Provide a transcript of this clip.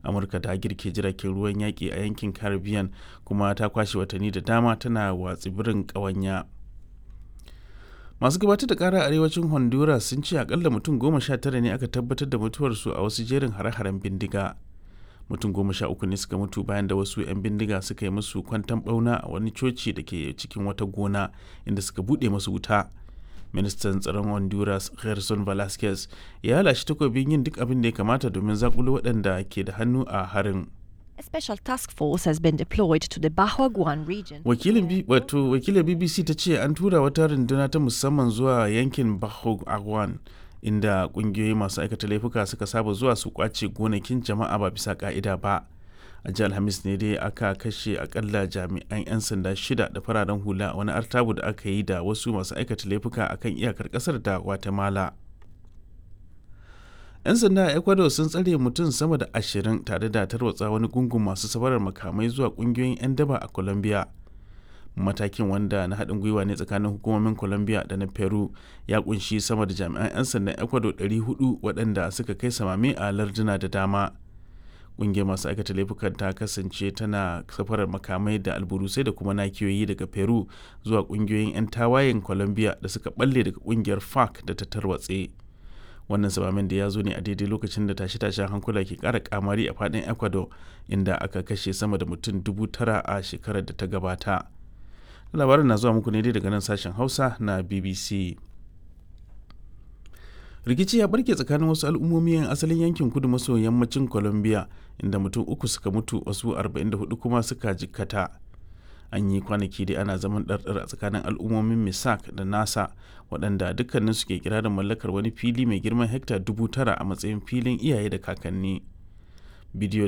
amurka ta girke jiragen ruwan yaƙi a yankin caribbean kuma ta kwashe watanni da dama tana wa tsibirin ƙawanya masu gabatar da kara arewacin honduras sun ce akalla mutum goma sha tara ne aka tabbatar da mutuwarsu a wasu jerin hare-haren bindiga mutum goma sha uku ne suka mutu bayan da wasu 'yan bindiga suka yi musu kwantan bauna a wani coci da ke cikin wata gona inda suka buɗe masu wuta ministan tsaron honduras gerson velasquez ya lashe takobin yin duk abin da ya kamata domin zakulo waɗanda ke da hannu a harin A special task force has been deployed to the Bahuaguan region. wakilin wato wakilin bbc ta ce an tura wata runduna ta musamman zuwa yankin Bahuaguan inda kungiyoyi masu aikata laifuka suka saba zuwa su kwace gonakin jama'a ba bisa ka'ida ba a ji alhamis ne dai aka kashe akalla jami'an 'yan sanda shida da fararen hula a wani artabu da aka yi da wasu masu aikata laifuka akan iyakar kasar da guatemala 'yan sanda a ecuador sun tsare mutum sama da ashirin tare da tarwatsa wani gungun masu safarar makamai zuwa kungiyoyin 'yan daba a colombia matakin wanda na haɗin gwiwa ne tsakanin hukumomin colombia da na peru ya kunshi sama da jami'an 'yan sandan ecuador 400 waɗanda suka kai samame a larduna da dama ƙungiyar masu aikata laifukan ta kasance tana safarar makamai da alburusai da kuma nakiyoyi daga peru zuwa ƙungiyoyin 'yan tawayen colombia da suka balle daga ƙungiyar farc da ta tarwatse wannan samamin da ya zo ne a daidai lokacin da tashe-tashen hankula ke kara kamari a fadin ecuador inda aka kashe sama da mutum dubu tara a shekarar da ta gabata labarin na zuwa muku ne dai daga nan sashen hausa na bbc rikici ya barke tsakanin wasu al'ummomi yan asalin yankin kudu maso yammacin colombia inda mutum uku suka mutu wasu 44 kuma suka jikkata an yi kwanaki dai ana zaman ɗarɗar a tsakanin al'ummomin misak da nasa waɗanda dukkanin su ke kira da mallakar wani fili mai girman hekta dubu tara a matsayin filin iyaye da kakanni bidiyo